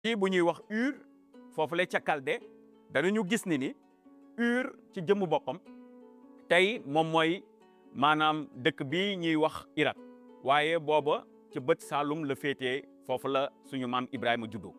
fii bu ñuy wax Ur foofu la ca Kalde danañu gis ni ni Ur ci jëmmu boppam tey moom mooy maanaam dëkk bi ñuy wax Irak waaye booba ci bët Saalum la féetee foofu la suñu maam Ibrahima juddoo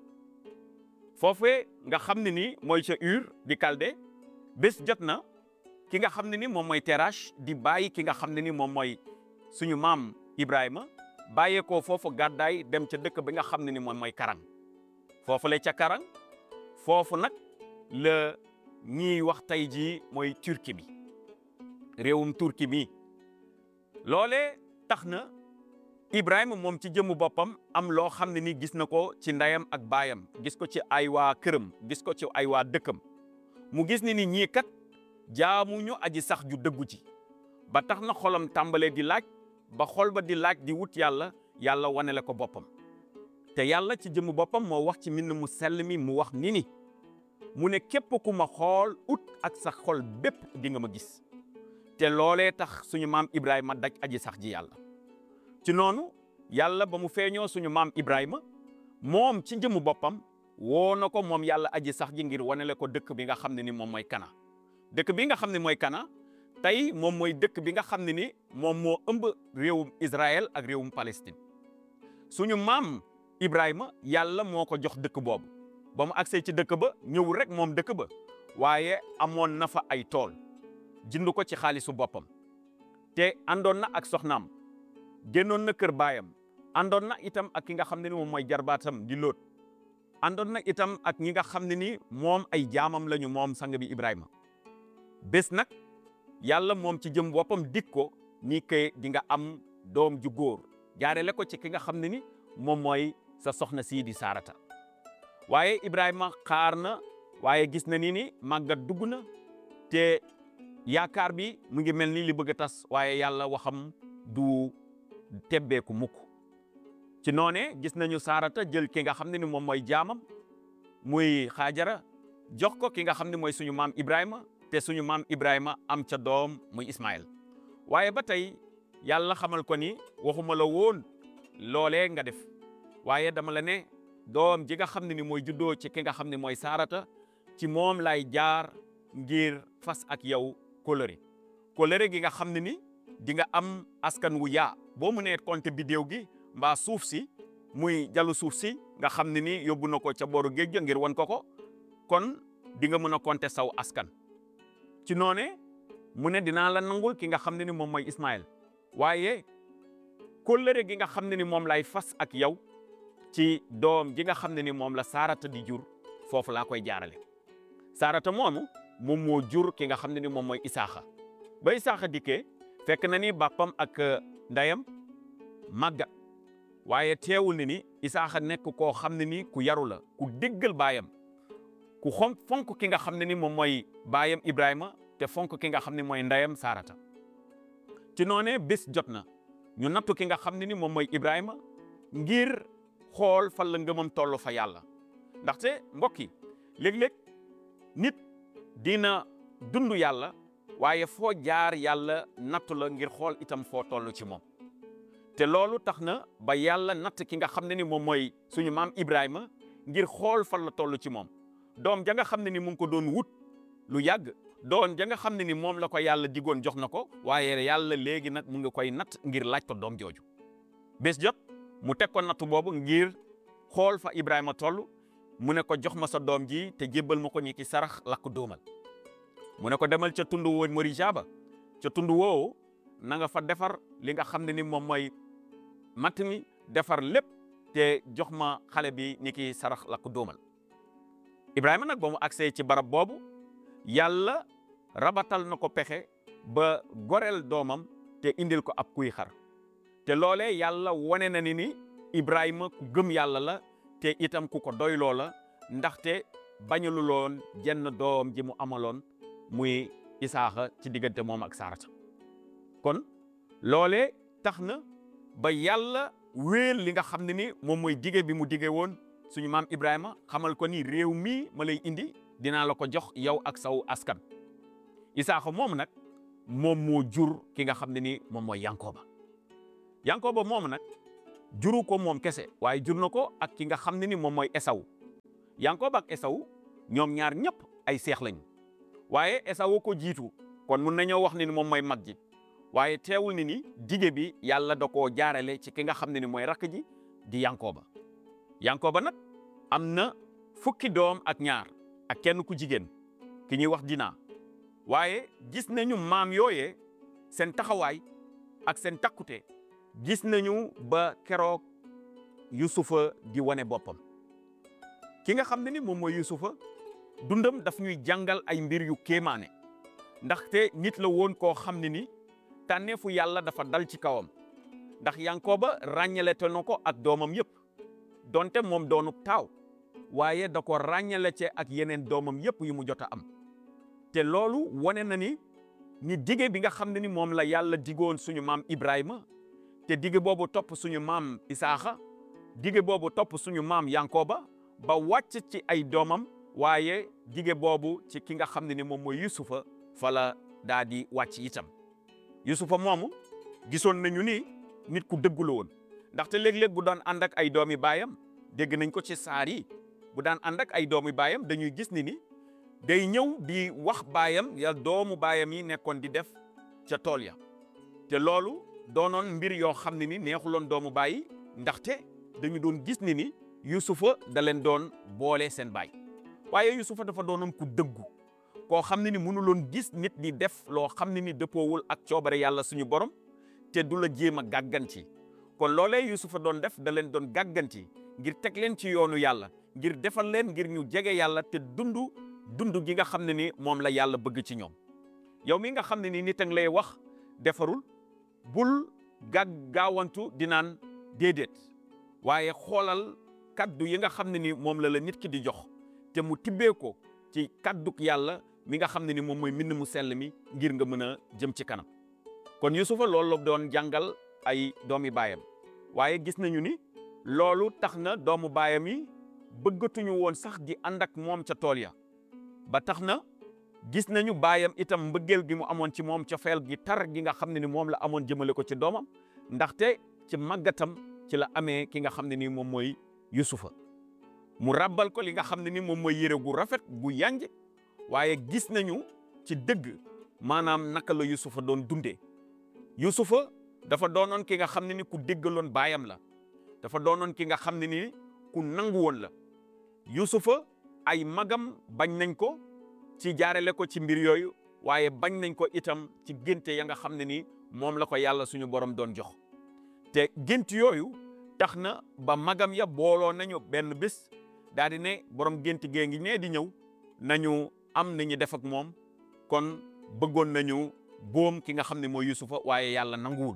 foofee nga xam ne ni mooy ca Ur di Kalde bés jot na ki nga xam ne ni moom mooy Terash di bàyyi ki nga xam ne ni moom mooy suñu maam Ibrahima bàyyeekoo foofu gàddaay dem ca dëkk bi nga xam ne ni moom mooy Karang foofu la ca Karang foofu nag la ñiy wax tey jii mooy Turquie bi réewum Turquie mi loolee tax na Ibrahima moom ci jëmmu boppam am loo xam ne ni gis na ko ci ndeyam ak baayam gis ko ci ay waa këram gis ko ci ay waa dëkkam mu gis ni ni ñii kat jaamuñu aji sax ju dëggu ci ba tax na xolam tàmbalee di laaj ba xol ba di laaj di wut yàlla yàlla wane la ko boppam te yàlla ci jëmmu boppam moo wax ci mbind mu sell mi mu wax ni ni mu ne képp ku ma xool ut ak sa xol bépp di nga ma gis te loolee tax suñu maam Ibrahima daj aji sax ji yàlla ci noonu yàlla ba mu feeñoo suñu maam Ibrahima moom ci jëmmu boppam woo na ko moom yàlla aji sax ji ngir wanele ko dëkk bi nga xam ne ni moom mooy Kana dëkk bi nga xam ne mooy Kana tey moom mooy dëkk bi nga xam ne ni moom moo ëmb réewum Israël ak réewum Palestine suñu maam Ibrahima yàlla moo ko jox dëkk boobu ba mu agsee ci dëkk ba ñëw rek moom dëkk ba waaye amoon na fa ay tool jënd ko ci xaalisu boppam te àndoon na ak soxnaam génnoon na kër baayam àndoon na itam ak ki nga xam ne ni moom mooy jarbaatam di Lóot àndoon na itam ak ñi nga xam ne ni moom ay jaamam lañu moom sang bi Ibrahima bés nag yàlla moom ci jëm boppam dik ko ni ke di nga am doom ju góor jaarele ko ci ki nga xam ne ni moom mooy sa soxna sii di Saarata waaye Ibrahima xaar na waaye gis na ni ni màggat dugg na te yaakaar bi mu ngi mel ni li bëgg a tas waaye yàlla waxam du tebbeeku mukk ci noone gis nañu Saarata jël ki nga xam ne ni moom mooy jaamam muy Xaajara jox ko ki nga xam ne mooy suñu maam Ibrahima te suñu maam Ibrahima am ca doom muy Ismaël waaye ba tey yàlla xamal ko ni waxuma la woon loolee nga def waaye dama la ne doom ji nga xam ne ni mooy juddoo ci ki nga xam ne mooy Saarata ci moom lay jaar ngir fas ak yow kóllëre kóllëre gi nga xam ne ni di nga am askan wu yaa boo mu nee compter bidéew gi mbaa suuf si muy jalu suuf si nga xam ne ni yóbbu na ko ca booru géej ngir wan ko ko kon di nga mën a compter saw askan ci noone mu ne dinaa la nangul ki nga xam ne ni moom mooy Ismaël waaye kóllëre gi nga xam ne ni moom lay fas ak yow ci doom ji nga xam ne ni moom la Saarata di jur foofu laa koy jaarale Saarata moomu moom moo jur ki nga xam ne ni moom mooy Isaaxa ba Isaaxa dikkee fekk na ni bàppam ak ndeyam màggat waaye teewul ni ni Isaaxa nekk koo xam ne ni ku yaru la ku déggal baayam ku xom fonk ki nga xam ne ni moom mooy baayam Ibrahima te fonk ki nga xam ne mooy ndeyam Saarata ci noonee bés jot na ñu nattu ki nga xam ne ni moom mooy Ibrahima ngir xool fan la ngëmam toll fa yàlla ndaxte mbokk yi léeg-léeg nit dina dund yàlla waaye foo jaar yàlla nattu la ngir xool itam foo toll ci moom te loolu tax na ba yàlla natt ki nga xam ne ni moom mooy suñu maam Ibrahima ngir xool fan la toll ci moom doom ja nga xam ne ni mu ngi ko doon wut lu yàgg doom ja nga xam ne ni moom la ko yàlla digoon jox na ko waaye yàlla léegi nag mu ngi koy natt ngir laaj ko doom jooju bés jot mu teg ko natt boobu ngir xool fa Ibrahima toll mu ne ko jox ma sa doom ji te jébbal ma ko ñi ki sarax lakk dóomal mu ne ko demal ca tund woo Morija ba ca tund woowu na nga fa defar li nga xam ne ni moom mooy matt mi defar lépp te jox ma xale bi ni ki sarax lakk dóomal Ibrahima nag ba mu agsee ci barab boobu yàlla rabatal na ko pexe ba goreel doomam te indil ko ab kuy xar te loolee yàlla wane na ni ni Ibrahima ku gëm yàlla la te itam ku ko doyloo la ndaxte bañaluloon jenn doom ji mu amaloon muy Isaaxa ci diggante moom ak Saarata kon loolee tax na ba yàlla wéel li nga xam ne ni moom mooy dige bi mu dige woon suñu maam Ibrahima xamal ko ni réew mii ma lay indi dinaa la ko jox yow ak saw askan Isaaxa moom nag moom moo jur ki nga xam ne ni moom mooy Yankooba Yankooba moom nag juru ko moom kese waaye jur na ko ak ki nga xam ne ni moom mooy Esaw Yankoba ak Esawu ñoom ñaar ñëpp ay seex lañu waaye Esawu ko jiitu kon mun nañoo wax ni moom mooy mag ji waaye teewul ni ni dige bi yàlla da koo jaarale ci ki nga xam ne ni mooy rakk ji di Yankoba Yankoba nag am na fukki doom ak ñaar ak kenn ku jigéen ki ñuy wax Dina waaye gis nañu maam yooyee seen taxawaay ak seen takkute gis nañu ba keroog Yusufa di wane boppam ki nga xam ne ni moom mooy Yusufa dundam daf ñuy jàngal ay mbir yu kéemaane ndaxte nit la woon koo xam ne ni tànneefu yàlla dafa dal ci kawam ndax Yankoba ràññalete na ko ak doomam yëpp donte moom doonu taaw waaye da ko ràññale ce ak yeneen doomam yëpp yu mu jot a am te loolu wane na ni ni dige bi nga xam ne ni moom la yàlla digoon suñu maam Ibrahima te dige boobu topp suñu maam Isaaxa dige boobu topp suñu maam Yankoba ba wàcc ci ay doomam waaye dige boobu ci ki nga xam ne ni moom mooy Yusufa fa la daa di wàcc itam Yusufa moomu gisoon nañu ni nit ku dëggu la woon ndaxte léeg-léeg bu daan ànd ak ay doomi baayam dégg nañ ko ci saar yi bu daan ànd ak ay doomi baayam dañuy gis ni ni day ñëw di wax baayam ya doomu baayam yi nekkoon di def ca tool ya te loolu doonoon mbir yoo xam ne ni neexuloon doomu baay yi ndaxte dañu doon gis ni ni Yusufa da leen doon boole seen baay waaye Yusufa dafa doonoon ku dëggu koo xam ne ni mënuloon gis nit di def loo xam ne ni dëppoowul ak coobare yàlla suñu borom te du la jéem a gàgganti kon loolee Yusufa doon def da leen doon gàgganti ngir teg leen ci yoonu yàlla ngir defal leen ngir ñu jege yàlla te dundu dundu gi nga xam ne ni moom la yàlla bëgg ci ñoom yow mi nga xam ne ni nit a ngi lay wax defarul bul gàg gaawantu di naan déedéet waaye xoolal kaddu yi nga xam ne ni moom la la nit ki di jox te mu tibbee ko ci kadduk yàlla mi nga xam ne ni moom mooy mbind mu sell mi ngir nga mën a jëm ci kanam kon Yusufa loolu la doon jàngal ay doomi baayam waaye gis nañu ni loolu tax na doomu baayam yi bëggatuñu woon sax di ànd ak moom ca tool ya ba tax na gis nañu baayam itam mbëggeel gi mu amoon ci moom cofeel gi tar gi nga xam ne ni moom la amoon jëmale ko ci doomam ndaxte ci màggatam ci la amee ki nga xam ne ni moom mooy Yusufa mu ràbbal ko li nga xam ne ni moom mooy yére gu rafet gu yanj waaye gis nañu ci dëgg maanaam naka la Yusufa doon dundee Yusufa dafa doonoon ki nga xam ne ni ku déggaloon baayam la dafa doonoon ki nga xam ne ni ku nangu woon la Yusufa ay magam bañ nañ ko ci jaarale ko ci mbir yooyu waaye bañ nañ ko itam ci génte ya nga xam ne ni moom la ko yàlla suñu borom doon jox te gént yooyu tax na ba magam ya booloo nañu benn bés daal di ne borom gént gee ngi nee di ñëw nañu am nañu def ak moom kon bëggoon nañu boom ki nga xam ne mooy Yusufa waaye yàlla nanguwul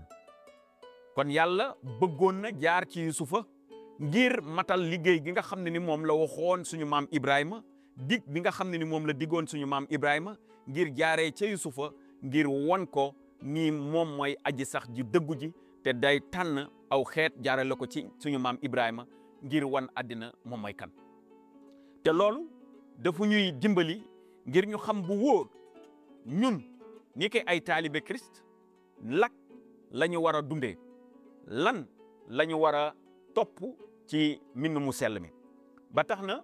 kon yàlla bëggoon na jaar ci Yusufa ngir matal liggéey gi nga xam ne ni moom la waxoon suñu maam Ibrahima dig bi nga xam ne ni moom la diggoon suñu maam Ibrahima ngir jaaree ca Yusufa ngir won ko ni moom mooy aji sax ji dëggu ji te day tànn aw xeet jaarale ko ci suñu maam Ibrahima ngir wan àddina moom mooy kan te loolu dafa ñuy dimbali ngir ñu xam bu wóor ñun ni ki ay taalibe Christ lak la ñu war a dundee lan la ñu war a topp ci mbind mu sell mi ba tax na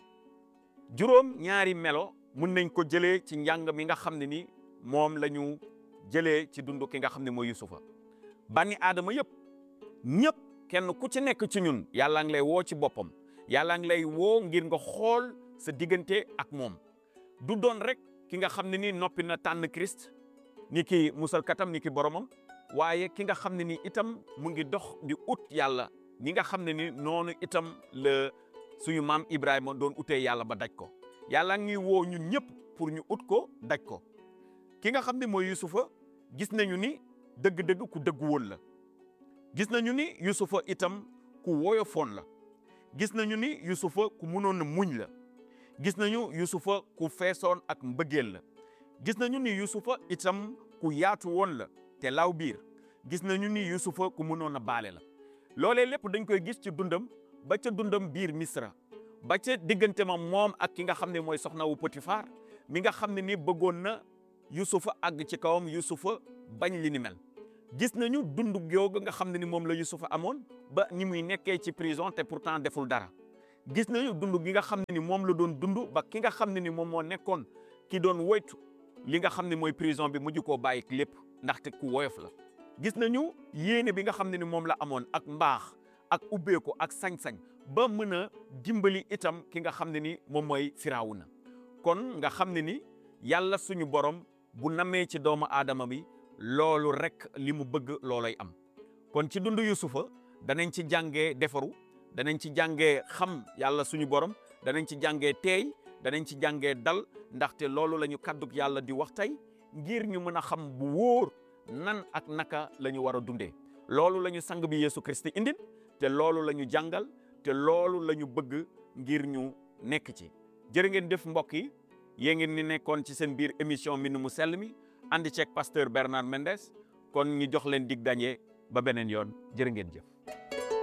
juróom ñaari melo mun nañ ko jëlee ci njàng mi nga xam ne ni moom la ñu jëlee ci dund ki nga xam ne mooy Yusufa bani aadama yëpp ñëpp kenn ku ci nekk ci ñun yàlla ngi lay woo ci boppam yàlla ngi lay woo ngir nga xool sa diggante ak moom du doon rek ki nga xam ne ni noppi na tànn Christ ni ki musalkatam ni ki boromam waaye ki nga xam ne ni itam mu ngi dox di ut yàlla ñi nga xam ne ni noonu itam la suñu maam Ibrahima doon utee yàlla ba daj ko yàlla ngi woo ñun ñëpp pour ñu ut ko daj ko ki nga xam ne mooy Yusufa gis nañu ni dëgg-dëgg ku dëgg woon la gis nañu ni Yusufa itam ku woyofoon la gis nañu ni Yusufa ku mënoon a muñ la gis nañu Yusufa ku feesoon ak mbëggeel la gis nañu ni Yusufa itam ku yaatu woon la te law biir gis nañu ni Yusufa ku mënoon a baale la loolee lépp dañ koy gis ci dundam ba ca dundam biir Misra ba ca diggante ma moom ak ki nga xam ne mooy soxna wu Potifar mi nga xam ne ni bëggoon na Yusufa àgg ci kawam Yusufa bañ li ni mel gis nañu dund googu nga xam ne ni moom la Yusufa amoon ba ni muy nekkee ci prison te pourtant deful dara gis nañu dund gi nga xam ne ni moom la doon dund ba ki nga xam ne ni moom moo nekkoon ki doon woytu li nga xam ne mooy prison bi mujj koo bàyyi lépp ndaxte ku woyof la gis nañu yéene bi nga xam ne ni moom la amoon ak mbaax ak ubbeeku ak sañ-sañ ba mën a dimbali itam ki nga xam ne ni moom mooy Firawuna kon nga xam ne ni yàlla suñu borom bu namee ci doomu aadama bi loolu rek li mu bëgg looloy am kon ci dund Yusufa danañ ci jàngee defaru danañ ci jàngee xam yàlla suñu borom danañ ci jàngee teey danañ ci jàngee dal ndaxte loolu la ñu kàddug yàlla di wax tey ngir ñu mën a xam bu wóor nan ak naka la ñu war a dundee loolu la ñu sang bi Yeesu Christi indil te loolu la ñu jàngal te loolu la ñu bëgg ngir ñu nekk ci jërë ngeen def mbokk yi yée ngeen ni nekkoon ci seen biir émission Mbind mu sell mi ànd ceeg pasteur Bernard Mendes kon ñu jox leen dig dañee ba beneen yoon jërë ngeen jëf